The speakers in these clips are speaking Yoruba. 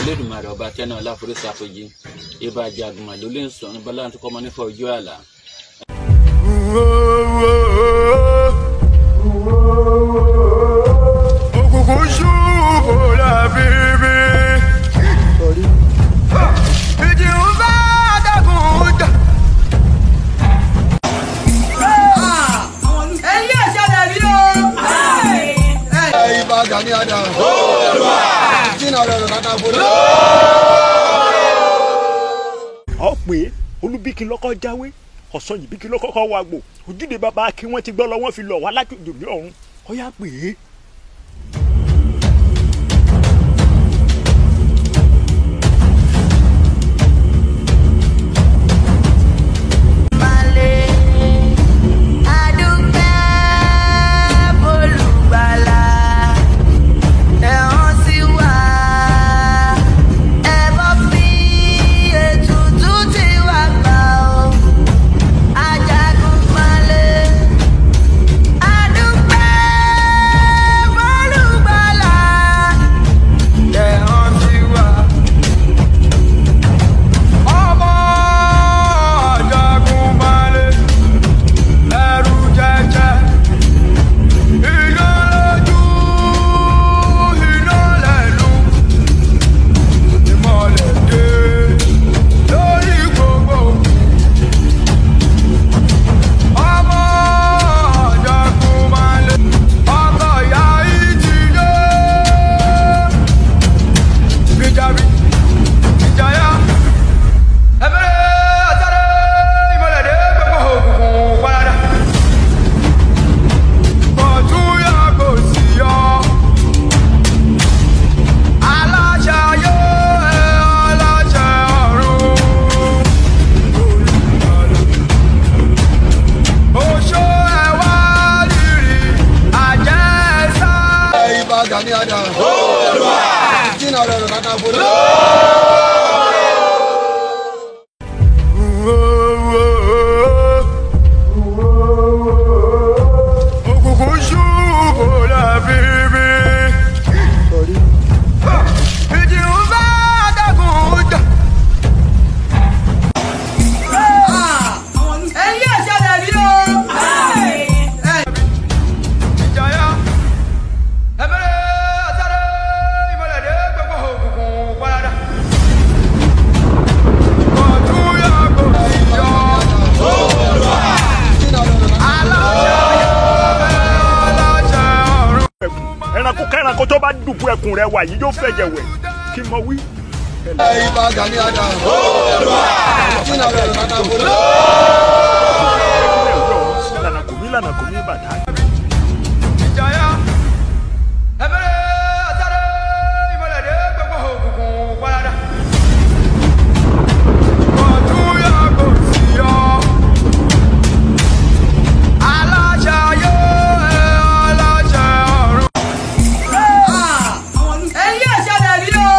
Elédùmarè ọba tẹ́nà ọláforísàfojì ibà jagunmọ̀ ló lè ń sọ ní bọ́lá tó kọ́mọ nífọ̀ ojú àlà. òkùnkùn ṣubú làbíbí. ìjì ń bá dàgùn jà. ẹ̀yin ẹ̀ṣẹ̀lẹ̀ rí o. ibà Gani Adams. jìnnà rẹ̀ rẹ̀ kàkà fún ọ pé olúbíkí lọ́kọ́ jáwé ọ̀sán yìí bíkí lọ́kọ́ kọ́ wa gbò ojúde bàbá kí wọ́n ti gbọ́ lọ wọ́n fi lọ wá lájòjò ní ọ̀run ọ yá pé ọmọ Jagunmalè ẹrù jẹjẹ iná lójú iná lẹ́nu ìmọ̀lẹ̀ dé lórí gbogbo ọmọ Jagunmalè ọkọ̀ ìyá ìjìnlẹ̀ gbìjàbí ìjàyà ẹ̀fẹ̀rẹ̀ àtàrẹ ìmọ̀lẹ̀dẹ́ gbogbo òkùnkùn parada. Kọ̀tún yàgò sí yọ. Aláṣẹ ayé ẹ̀ aláṣẹ ọ̀run. Oṣó ẹ̀ wá rírì àjẹsà. Ibà Gani Adams. Jìnnà rẹ̀ rẹ̀ kàkà fún òkùnkùn ṣubú làbíbí. ìjì ń bá dàgùn jà. ẹ̀yin ẹ̀ṣẹ̀lẹ̀ rí o. ìjàyà ẹ̀fẹ̀rẹ̀ àtàrẹ ìmọ̀lẹ̀dẹ́ gbogbo òkùnkùn parada. kọ̀tún yàgò sí yọ. aláṣẹ ayé aláṣẹ ọ̀run. ẹkùn ẹranko kẹranko tó bá dùbú ẹkùn rẹ wà yìí yóò fẹ̀jẹ̀ wẹ̀ kí n mọ wí. Ibà Gani Adams. jìnnà rẹ̀ kàkà fún lànà kò mí lànà kò mí bàtà. ìjàyà ẹ̀fẹ̀rẹ̀ àtàrẹ ìmọ̀lẹ̀dẹ́ gbogbo òkùnkùn parada. kọ̀tún yàgò sí yọ. aláṣẹ ayé aláṣẹ ọ̀run. ẹ̀yin ẹ̀ṣẹ̀lẹ̀ rí o.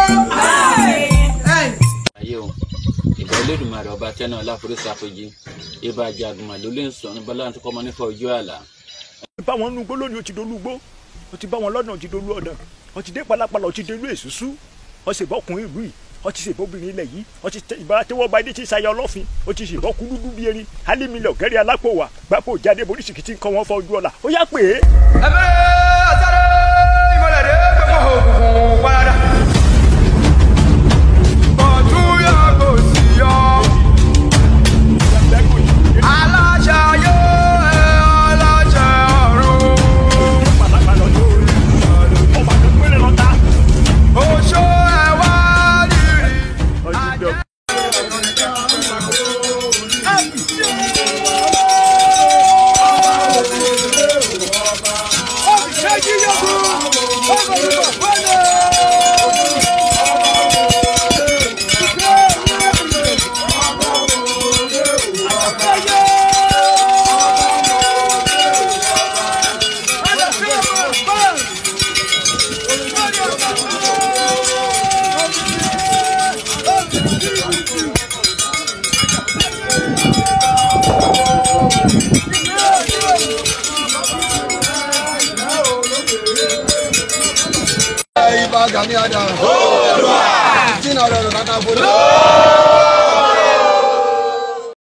ayé o ìbà Elédùmarè ọba tẹ́nà ọláforísàfojì ibà jagunmọ̀ ló lè ń sọ ní bọ́lá tó kọ́mọ nífọ̀ ojú àlà. bá wọn nugbó lónìí o ti dolú gbó o ti bá wọn lọ́nà o ti dolú ọ̀nà o ti dé palapala o ti délú èsúsú o sì bọ́kùnrin ìlú yìí o ti ṣèbọ́bìnrin ilẹ̀ yìí o ti ìbára tẹ́wọ́ bá dé ti ṣayọ ọlọ́fin o ti ṣèbọ́ kú dúdú bí erin alímilẹ̀ ọ̀gẹ́rẹ́ alápò wà gbapò jáde boríṣìkì tí ń kọ́ wọn fọ́ ojú ọ̀la ó yá pé ẹ̀fẹ̀rẹ̀ àtàrẹ ìmọ̀lẹ̀dẹ́ gbogbo òkùnkùn parada. kọ̀tún yàgò sí yọ. aláṣẹ ayé aláṣẹ ọ̀run. palapala ọjọ́ orí ọba tó péré lọ́ta oṣó ẹ̀ wá rírì. ọjọ́ ìbí Ibà Gani Adams. Ọlọ́run Kakanfò lórí.